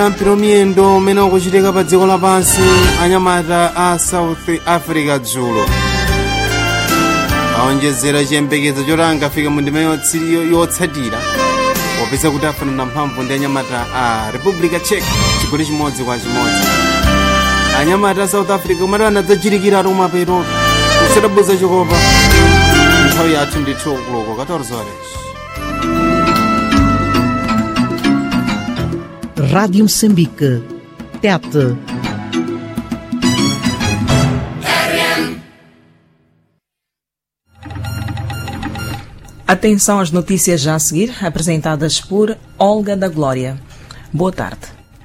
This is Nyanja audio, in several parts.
mpira miyendo umene ukuchitika pa dziko lapansi anyamata a south africa dzulo aonjezera chiyembekezo choti angafike mu ndima yotsiri- yotsatira popeza kuti afanana mphamvu ndi anyamata a republica czech chigoli chimodzi kwa chimodzi anyamata a south africa umati anadzachirikira ati kumapeto kusadabuza chikopa nthawi yathu ndithu kuloko 14 horas Rádio Moçambique. TET. Atenção às notícias já a seguir, apresentadas por Olga da Glória. Boa tarde.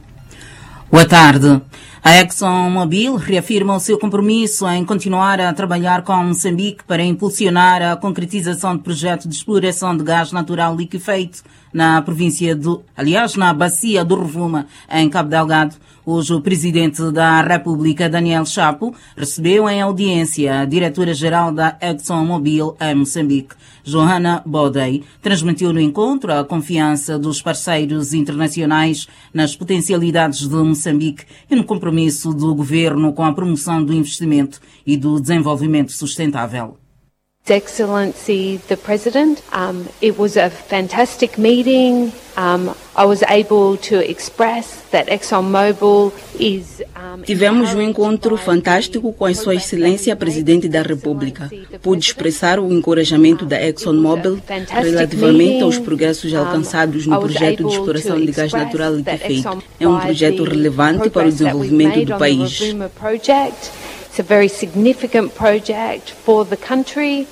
Boa tarde. A ExxonMobil reafirma o seu compromisso em continuar a trabalhar com Moçambique para impulsionar a concretização do projeto de exploração de gás natural liquefeito na província do, aliás, na bacia do Rovuma, em Cabo Delgado. Hoje o presidente da República, Daniel Chapo, recebeu em audiência a diretora-geral da ExxonMobil em Moçambique, Johanna Bodei, transmitiu no encontro a confiança dos parceiros internacionais nas potencialidades de Moçambique e no compromisso do governo com a promoção do investimento e do desenvolvimento sustentável. His Excellency the President. Um, it was a fantastic meeting. Um, I was able to express that ExxonMobil is. Um, Tivemos um encontro fantástico com a Sua Excelência a Presidente da República. Pude expressar o encorajamento da ExxonMobil relativamente aos progressos alcançados no projeto de exploração de gás natural liquefeito. É um projeto relevante para o desenvolvimento do país. It's a very significant project for the country.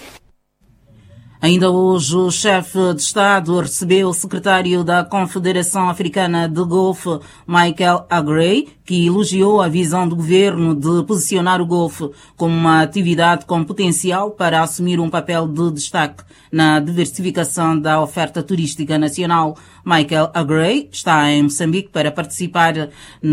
Ainda hoje, o chefe de Estado recebeu o secretário da Confederação Africana de Golfo, Michael Agrey, que elogiou a visão do governo de posicionar o Golfo como uma atividade com potencial para assumir um papel de destaque na diversificação da oferta turística nacional. Michael Agrey está em Moçambique para participar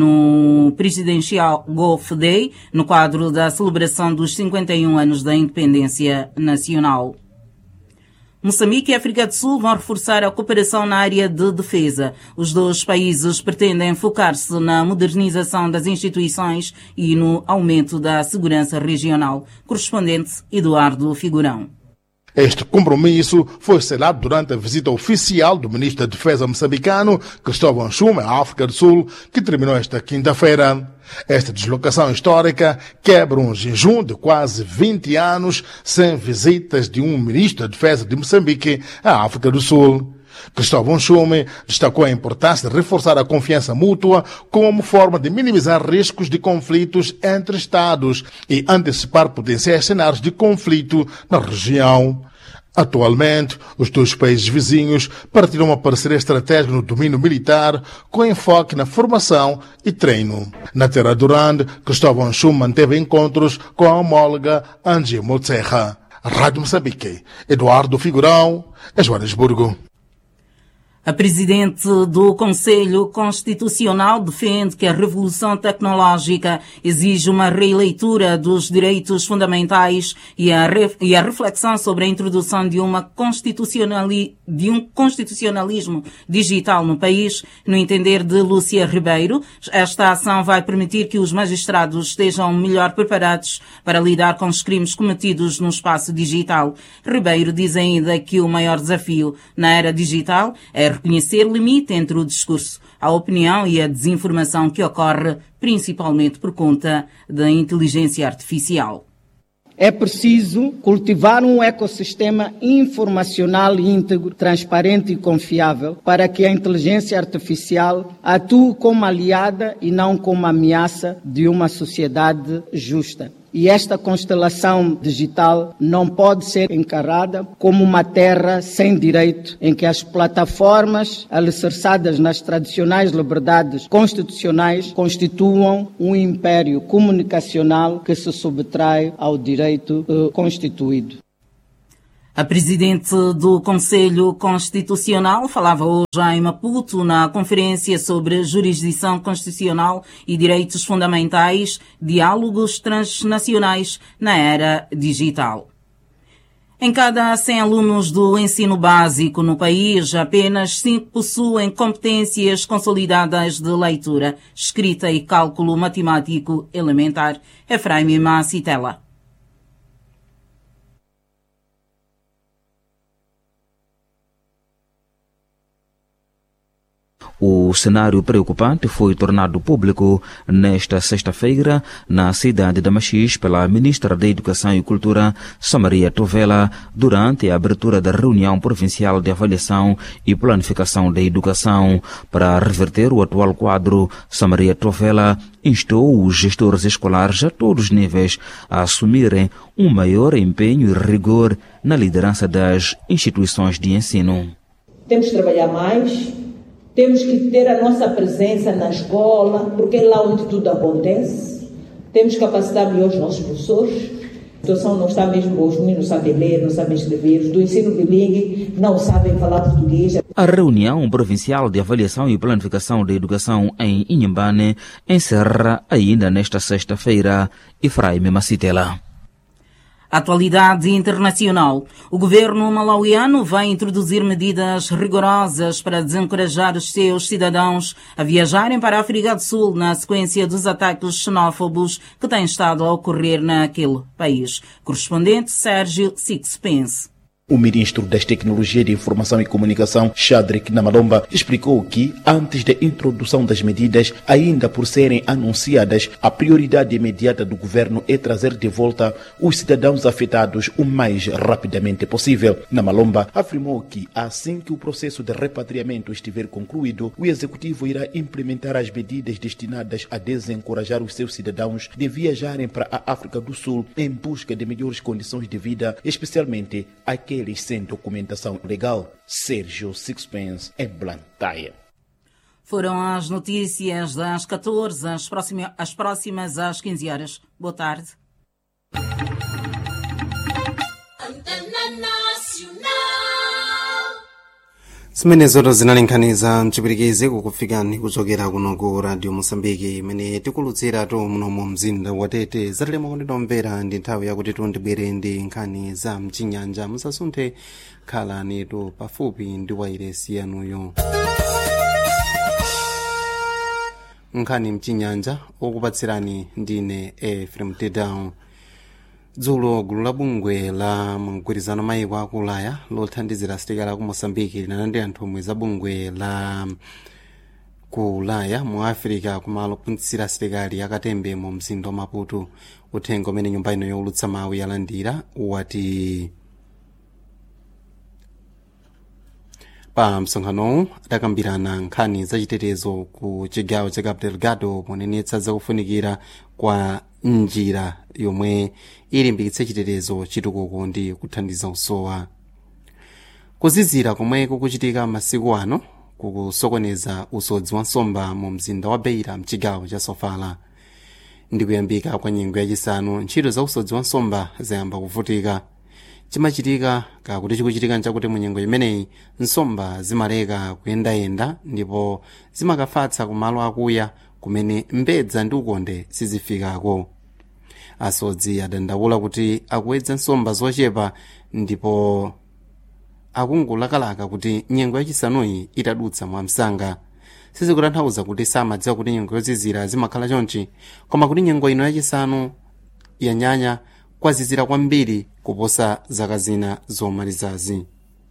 no Presidencial Golf Day, no quadro da celebração dos 51 anos da independência nacional. Moçambique e África do Sul vão reforçar a cooperação na área de defesa. Os dois países pretendem focar-se na modernização das instituições e no aumento da segurança regional. Correspondente Eduardo Figurão. Este compromisso foi selado durante a visita oficial do ministro da Defesa moçambicano, Cristóvão Schume, à África do Sul, que terminou esta quinta-feira. Esta deslocação histórica quebra um jejum de quase 20 anos sem visitas de um ministro da Defesa de Moçambique à África do Sul. Cristóvão Schume destacou a importância de reforçar a confiança mútua como forma de minimizar riscos de conflitos entre Estados e antecipar potenciais cenários de conflito na região. Atualmente, os dois países vizinhos partilham uma parceria estratégica no domínio militar com enfoque na formação e treino. Na Terra Durande, Cristóvão Schume manteve encontros com a homóloga Angie Motserra. Rádio Moçambique, Eduardo Figurão, em Joanesburgo. A presidente do Conselho Constitucional defende que a revolução tecnológica exige uma releitura dos direitos fundamentais e a, re, e a reflexão sobre a introdução de, uma constitucionali, de um constitucionalismo digital no país. No entender de Lúcia Ribeiro, esta ação vai permitir que os magistrados estejam melhor preparados para lidar com os crimes cometidos no espaço digital. Ribeiro diz ainda que o maior desafio na era digital é reconhecer o limite entre o discurso, a opinião e a desinformação que ocorre principalmente por conta da inteligência artificial. É preciso cultivar um ecossistema informacional íntegro, transparente e confiável para que a inteligência artificial atue como aliada e não como ameaça de uma sociedade justa. E esta constelação digital não pode ser encarada como uma terra sem direito, em que as plataformas alicerçadas nas tradicionais liberdades constitucionais constituam um império comunicacional que se subtrai ao direito uh, constituído. A presidente do Conselho Constitucional falava hoje em Maputo na conferência sobre jurisdição constitucional e direitos fundamentais, diálogos transnacionais na era digital. Em cada 100 alunos do ensino básico no país, apenas 5 possuem competências consolidadas de leitura, escrita e cálculo matemático elementar. Efraim Macitela. O cenário preocupante foi tornado público nesta sexta-feira na cidade de Machis pela ministra da Educação e Cultura, Samaria Tovela, durante a abertura da reunião provincial de avaliação e planificação da educação. Para reverter o atual quadro, Samaria Tovela instou os gestores escolares a todos os níveis a assumirem um maior empenho e rigor na liderança das instituições de ensino. Temos que trabalhar mais, temos que ter a nossa presença na escola, porque é lá onde tudo acontece. Temos que capacitar melhor os nossos professores. A situação não está mesmo, os meninos não sabem ler, não sabem escrever, os do ensino bilingue não sabem falar português. A reunião provincial de avaliação e planificação da educação em Inhambane encerra ainda nesta sexta-feira. Efraim Macitela. Atualidade internacional. O governo malauiano vai introduzir medidas rigorosas para desencorajar os seus cidadãos a viajarem para a África do Sul na sequência dos ataques xenófobos que têm estado a ocorrer naquele país. Correspondente Sérgio Sixpence. O ministro das Tecnologias de Informação e Comunicação, Shadrik Namalomba, explicou que, antes da introdução das medidas, ainda por serem anunciadas, a prioridade imediata do governo é trazer de volta os cidadãos afetados o mais rapidamente possível. Namalomba afirmou que, assim que o processo de repatriamento estiver concluído, o executivo irá implementar as medidas destinadas a desencorajar os seus cidadãos de viajarem para a África do Sul em busca de melhores condições de vida, especialmente aqueles aqueles sem documentação legal. Sérgio Sixpence em Blantyre. Foram as notícias das 14, as próximas, as próximas às 15 horas. Boa tarde. zimene zoto zinalinkhaniza mchipirikizi kukufikani kuchokera kuno ku radio mosambiki imene tikulutsiratu munomu mzinda watete zatilema kunditomvera ndi nthawi yakuti tundibwere ndi nkhani za mchinyanja musasunthe khalanitu pafupi ndi wairesi yanuyo nkhani mchinyanja okupatsirani ndine efrem tedown dzulo gulu la bungwe la mgwirizano mayiko aku ulaya lothandizira asilikali aku mosambiki linalandira nthumwi za bungwe la ku ulaya mu afirika kumalo ophunzitsira asilikali akatembe mu mzinda wa maputo uthenga umene nyumba ino yowulutsa mawu yalandira wati pa msonkhanowu adakambirana nkhani zachitetezo ku chigawo cha cabo delgado ponenetsa zakufunikira kwa njira yomwe ilimbikitse chitetezo chitukuko ndi kuthandiza usowa kuzizira komwe kukuchitika masiku ano kukusokoneza usodzi wa nsomba mu mzinda wa beira mchigawo cha sofala ndi kuyambika kwa nyengo yachisanu ntchito za usodzi wa nsomba zayamba kuvutika chimachitika kakuti chikuchitika nchakuti mu nyengo imeneyi nsomba zimaleka kuyendayenda ndipo zimakafatsa kumalo akuya kumene mbedza ndi ukonde sizifikako asodzi adandaula kuti akuwedza nsomba zochepa ndipo akungulakalaka kuti nyengo yachisanuyi itadutsa mwamsanga sizikutanthauza kuti samadziwa kuti nyengo yozizira zimakhala chonchi koma kuti nyengo ino yachisanu yanyanya kwazizira kwambiri kuposa zaka zina zomalizazi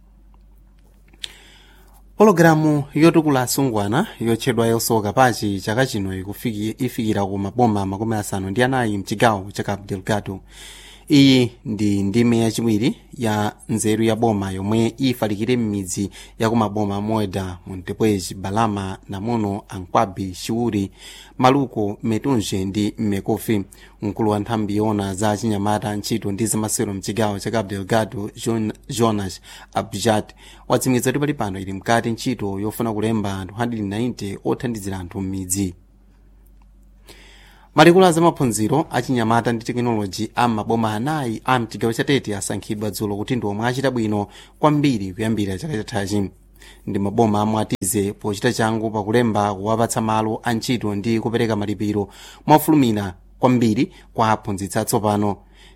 pologalamu yotukula asungwana yotchedwa yosoka pachi chaka chino ifikira ku maboma makumi asanu ndi anayi mchigawo cha cabo delgado iyi ndi ndime yachiwiri ya nzeru ya boma yomwe ifalikire m'midzi ya kumaboma moeda montepwezi balama namuno ankwabi chiwuri maluko metunje ndi mmekofi mkulu wa nthambi yona za chinyamata ntchito ndi zamasewero mchigawo cha cabo delgado John, jonas abjat watsimikiza kuti pali pano ili mkati ntchito yofuna kulemba anthu 190 othandizira anthu m'midzi malikulu a zamaphunziro achinyamata ndi tekinoloji a maboma anayi a mchigawo chatete asankhidwa dzulo kuti ndi omwe achita bwino kwambiri kuyambira chaka chathachi ndi maboma amwe atize pochita changu pakulemba kuwapatsa malo a ntchito ndi kupereka malipiro mwafulumira kwambiri kwa aphunzitsi atsopano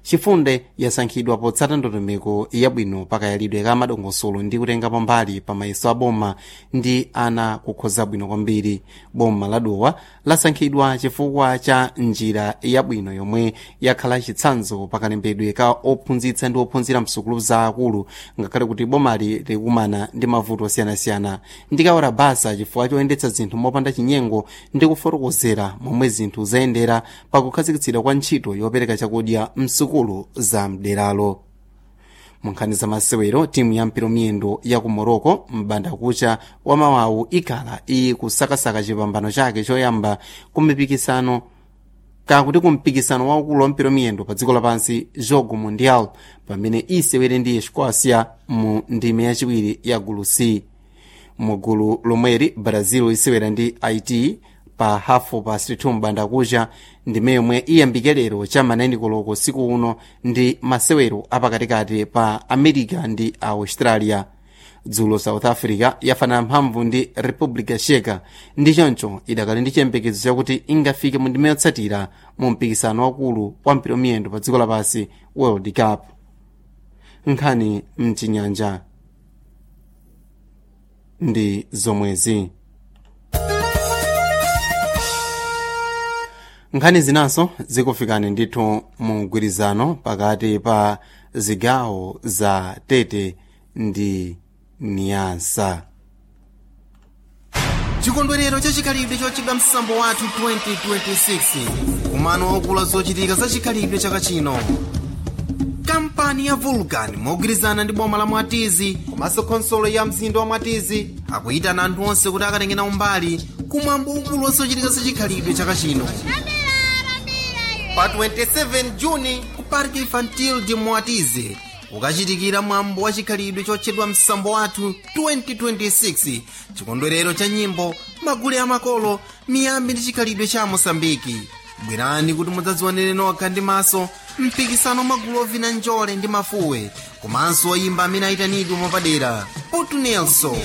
chifunde yasankhidwa potsata ndondomeko yabwino pakayalidwe ka madongosolo ndi kutengapo mbali pa mayeso a boma ndi ana kukhoza bwino kwambiri boma la dowa lasankhidwa chifukwa cha njira yabwino yomwe yakhala chitsanzo pakalembedwe ka ophunzitsa ndi ophunzira msukulu za akulu ngakhale kuti bomali likumana ndi mavuto osiyanasiyana ndikawora basa chifukwa choyendetsa zinthu mopanda chinyengo ndi kufotokozera momwe zinthu zayendera pakukhazikitsidwa kwa ntchito yopereka chakudya msukulu za mderalo munkhani za masewero timu ya mpiro miyendo ya ku morocco m'bandakucha wa mawawu ikhala ikusakasaka chipambano chake choyamba ku mipikisano kakuti ku mpikisano waukulu wa mpiro miyendo pa dziko lapansi jogo mundial pamene isewere ndi escócia mu ndime yachiwiri ya gulu c mu gulu lomweri brazil isewera ndi haiti pa hafu pa 62 m'bandakucha ndime yomwe iyambike lero cha maneni koloko siku uno ndi masewero apakatikati pa america ndi australia dzulo south africa yafanana mphamvu ndi republica sheka ndi choncho idakali ndi chiyembekezo chakuti ingafike mu ndime yotsatira mu mpikisano wakulu wa mpiro miyendo pa dziko lapansi world cup nkhani mchinyanja ndi zomwezi nkhani zinanso zikufikani ndithu mu mgwirizano pakati pa zigawo za tete ndi niyasa chikondwerero chachikhalidwe chochedwa msambo wathu 2026 kumano waukulu zochitika za chikhalidwe chaka chino kampani ya vulcan mogwirizana ndi boma la mwatizi komanso khonsolo ya mzinda wa mwatizi akuyitana anthu onse kuti akatengena umbali kumwambo waukulu wazochitika za chikhalidwe chaka chino pa 27 juni ku parque infantil de mwatizi kukachitikira mwambo wa chikhalidwe chotchedwa msambo wathu 2026 chikondwerero cha nyimbo magule amakolo miyambi ndi chikhalidwe cha mosambiki bwerani kuti mudzadzionere nokha ndi maso mpikisano magulu ovina njole ndi mafuwe komanso oyimba amene ayitanidwe mwapadera putu nelson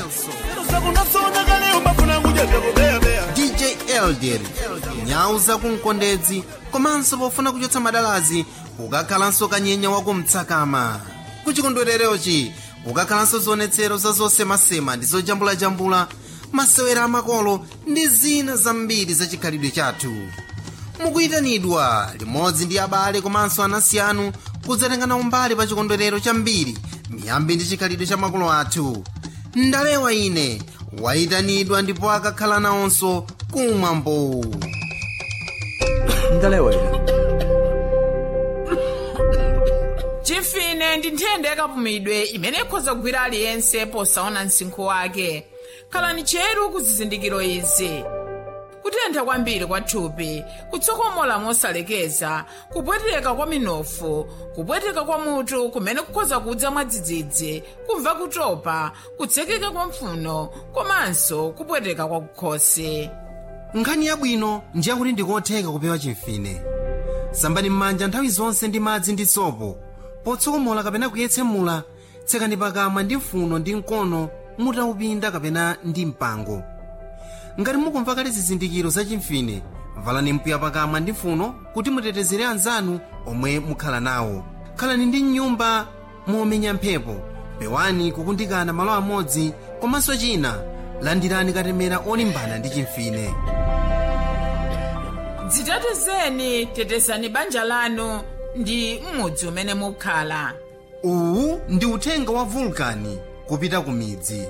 dj elder nyau zakumkondedzi komanso pofuna kuchotsa madalazi kukakhalanso kanyenya wakumtsakama kuchikondwererochi kukakhalanso zionetsero za zosemasema ndi zojambulajambula masewera amakolo ndi zina zambiri za chikhalidwe chathu mukuyitanidwa limodzi ndi abale komanso anansi anu kudzatengana umbali pa chikondwerero chambiri miyambi ndi chikhalidwe cha makolo athu ndalewa ine wayitanidwa ndipo akakhala nawonso kumwambo ndalewa ine chimfine ndi nthenda yakapumidwe imene ikhoza kugwira aliyense posaona msinkhu wake khalani cheru ku zizindikiro izi kutentha kwambiri kwa thupi kutsokomola mosalekeza kupweteka kwa minofu kupweteka kwa mutu kumene kukhoza kudza mwadzidzidzi kumva kutopa kutsekeka kwa mpfuno komanso kupweteka kwa kukhosi nkhani yabwino ndiye kuti ndikotheka kupewa chimfine sambani m'manja nthawi zonse ndi madzi ndi sopo potsokomola kapena kuyetsemula tsekani pakamwa ndi mfuno ndi mkono mutaupinda kapena ndi mpango ngati mukumva kale zizindikiro za chimfine valani mpuya pakamwa ndi mfuno kuti mutetezere anzanu omwe mukhala nawo khalani ndi nyumba momenya mphepo pewani kukundikana malo amodzi komanso china landirani katemera olimbana ndi chimfine dzitetezeni tetezani banja lanu ndi m'mudzi umene mukhala uwu ndi uthenga wa vulkani kupita ku midzi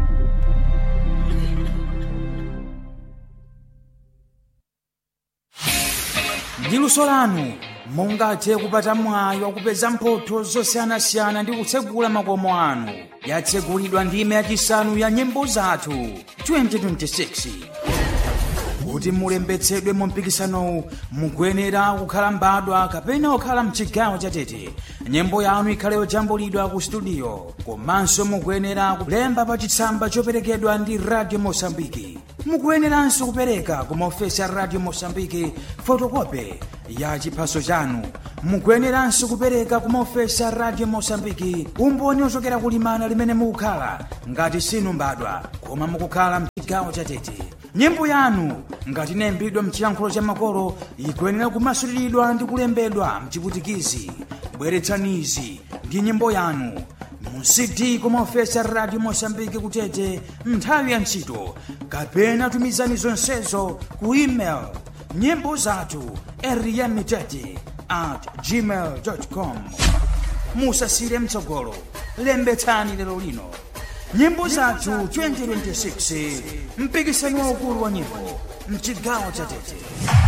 ndi luso lanu mungathe kupata mwayi wakupeza mphotho zosiyanasiyana ndi kutsegula makomo anu yatsegulidwa ndime yachisanu ya nyimbo zathu 2026 kuti mulembetsedwe mu mpikisanowu mukuyenera kukhala mbadwa kapena kukhala mchigawo chatete nyimbo yanu ikhale yojambulidwa ku studio komanso mukuyenera kulemba pa chitsamba choperekedwa ndi radio mosambiki mukuyeneranso kupereka ku maofesi a radio mosambiki fotokope ya chiphaso chanu mukuyeneranso kupereka ku maofesi a radio mosambiki umboni ochokera kulimana limene mukukhala ngati sinu mbadwa koma mukukhala mchigawo chatete nyimbo yanu ngati inayimbidwa mchiyankhulo cha makolo ikuyenera kumasuliridwa ndi kulembedwa mchiputikizi bweretsanizi ndi nyimbo yanu mu cd kumaofesa radio mosambiki kutete nthawi ya ntchito kapena tumizani zonsezo ku email nyimbo zathu eriyamitete at gmail com musasire mtsogolo lembetsani lero lino nyimbo zathu 2026 mpikisano waukulu wa nyimbo mchigawo cha tete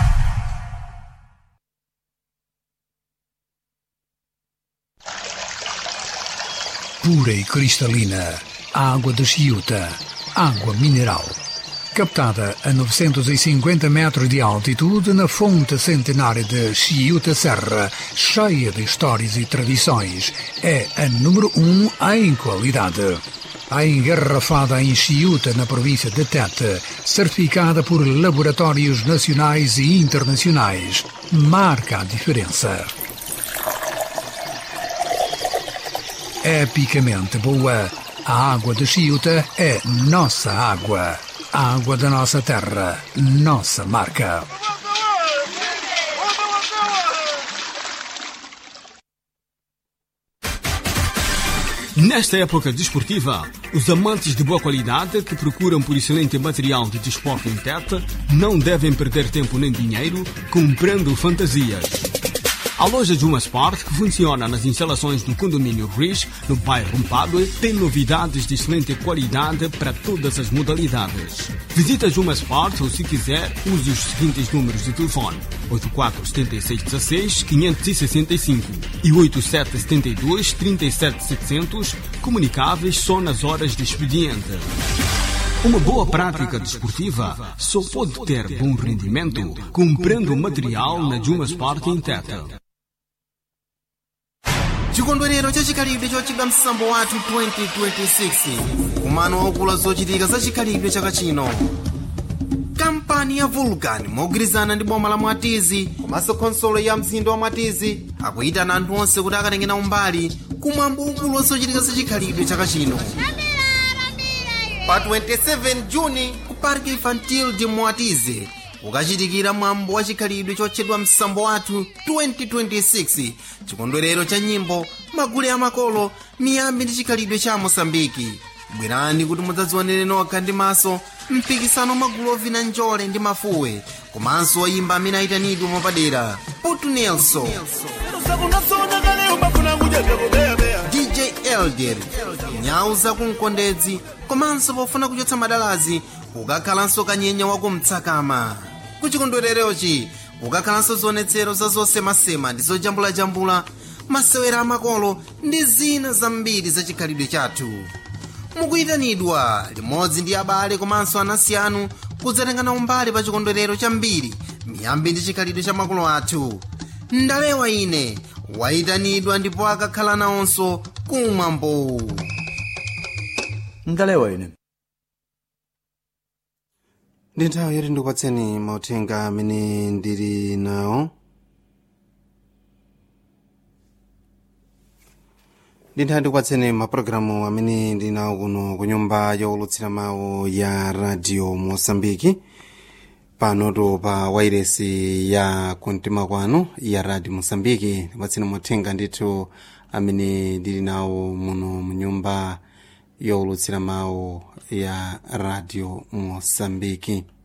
pura e cristalina, a água de Chiuta, água mineral. Captada a 950 metros de altitude na fonte centenária de Chiuta Serra, cheia de histórias e tradições, é a número um em qualidade. A engarrafada em Chiuta, na província de Tete, certificada por laboratórios nacionais e internacionais, marca a diferença. epicamente boa. A água de Chiuta é nossa água. A água da nossa terra, nossa marca. Nesta época desportiva, os amantes de boa qualidade que procuram por excelente material de desporto em Tete não devem perder tempo nem dinheiro comprando fantasias. A loja Juma Sport, que funciona nas instalações do condomínio Rich, no bairro Mpadue, tem novidades de excelente qualidade para todas as modalidades. Visita Juma Sport ou, se quiser, use os seguintes números de telefone: 847616-565 e 8772-37700, comunicáveis só nas horas de expediente. Uma boa prática desportiva só pode ter bom rendimento comprando material na Juma Sport em Teta. chikondwerero chachikhalidwe chochedwa msambo wathu 2026 kumano waukulu zochitika za chikhalidwe chaka chino kampani ya vulcan mogwirizana ndi boma la mwatizi komanso khonsolo ya mzinda wa mwatizi akuyitana anthu onse kuti akatengena umbali kumwambo waukulu wazochitika za chikhalidwe chaka chino pa 27 juni ku parque infantil de mwatizi kukachitikira mwambo wa chikhalidwe chotchedwa msambo wathu 2026 chikondwerero cha nyimbo magule amakolo miyambi ndi chikhalidwe cha mosambiki bwerani kuti mudzadzionere nokha ndi maso mpikisano magulu ovina njole ndi mafuwe komanso oyimba amene ayitanidwe mwapadera putu nelson dj elder nyau zakumkondedzi komanso pofuna kuchotsa madalazi kukakhalanso kanyenya wakumtsakama kuchikondwererochi kukakhalanso zionetsero za zosemasema ndi zojambulajambula masewera amakolo ndi zina zambiri za chikhalidwe chathu mukuyitanidwa limodzi ndi abale komanso anansi anu kudzatengana umbali pa chikondwerero chambiri miyambi ndi chikhalidwe cha makolo athu ndalewa ine wayitanidwa ndipo akakhala nawonso kumwambo ndalewa ine ndi nthawi yoti ndikupatseni mauthenga amene ndili nawo ndi nthawi ndikupatseni mapulogalamu amene ndili nawo kuno ku nyumba yowulutsira mawu ya radio mosambiki panoto pa wairesi ya kumtima kwanu ya radio mosambiki ndikupatseni mauthenga ndithu amene ndili nawo muno mu nyumba yowulutsira mawu ya radio mosambiki